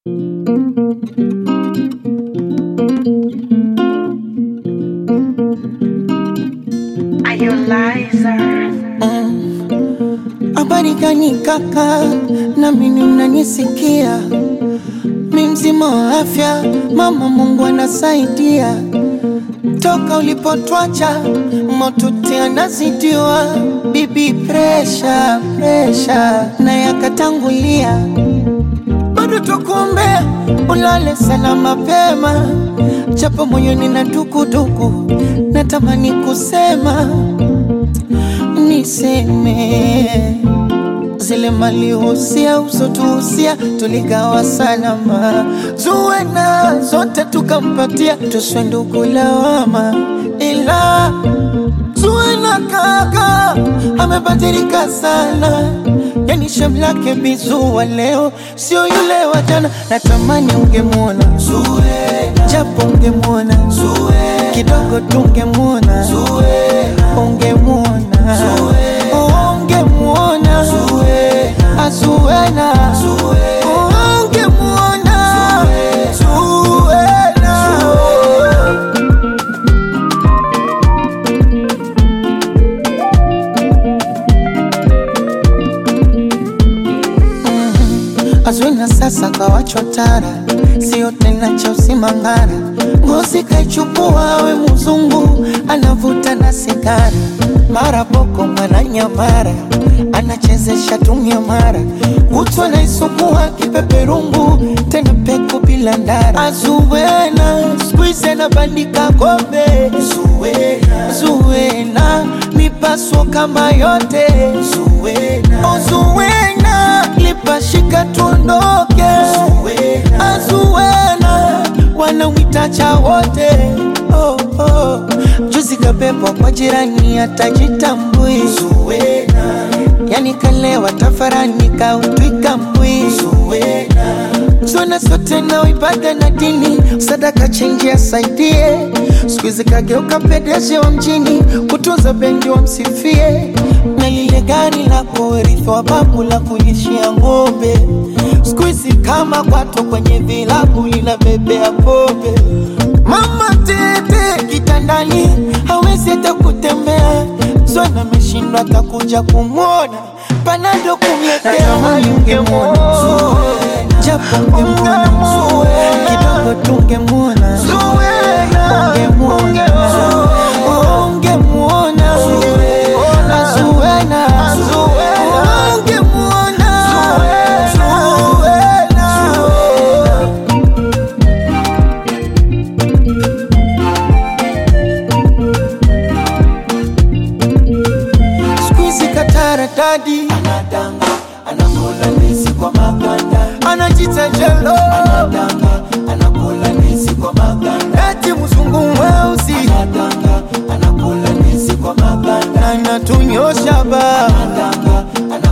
Habari gani kaka, na mimi mnanisikia? Mi mzima wa afya, mama Mungu anasaidia. Toka ulipotwacha motuti anazidiwa, bibi presha presha na yakatangulia, bado tukuombea ulale sana mapema, japo moyoni na dukuduku, natamani kusema niseme zile malihusia usotuhusia tuligawa salama, zuwe na zote tukampatia, tuswe ndugu lawama, ila zuwe na kaka amebadilika sana, yani shamlake bizuwa leo sio yule wa jana. Natamani ungemwona Zuwe, japo ungemwona Zuwe, kidogo tungemwona Zuwe, ungemwona ungemwona Zuwe, azuena ungemwona Zuwena. Azwina sasa kawachotara, sio tena cha usimangara. Ngozi kaichukua we mzungu, anavuta na sigara, mara boko mara nyamara, anachezesha tumia mara, kutwa naisukua kipeperungu, tena peku bila ndara. Azuwena skuize na bandika kombe, Zuwena, Zuwena mipaso kama yote, Zuwena, oh, Zuwena lipashika tuondoke, Azuwena wanamwita cha wote oh, oh. Juzi kabebwa kwa jirani atajitambui, Zuwena yani kalewa tafarani kautwika mbwi, Zuwena Zona sote na ibada na dini, sadaka chenji asaidie. Siku hizi kageuka pedeshi wa mjini, kutunza bendi wa msifie, na lile gari la kurithi wa babu la kulishia ng'ombe. Siku hizi kama kwato kwenye vilabu linabebea pombe. Mama tete kitandani, hawezi hata kutembea. Zona ameshindwa atakuja kumwona, panado kumletea mali ungemwona japo ungemwona kidogo tungemwona ungemwona ungemwona Azuwena ungemwona Zuwena siku hizi kataradadi anadanga anakula ndizi kwa maganda anajita jelo anadanga anakula ndizi kwa maganda eti mzungu mweusi anadanga anakula ndizi kwa maganda anatunyosha ba anadanga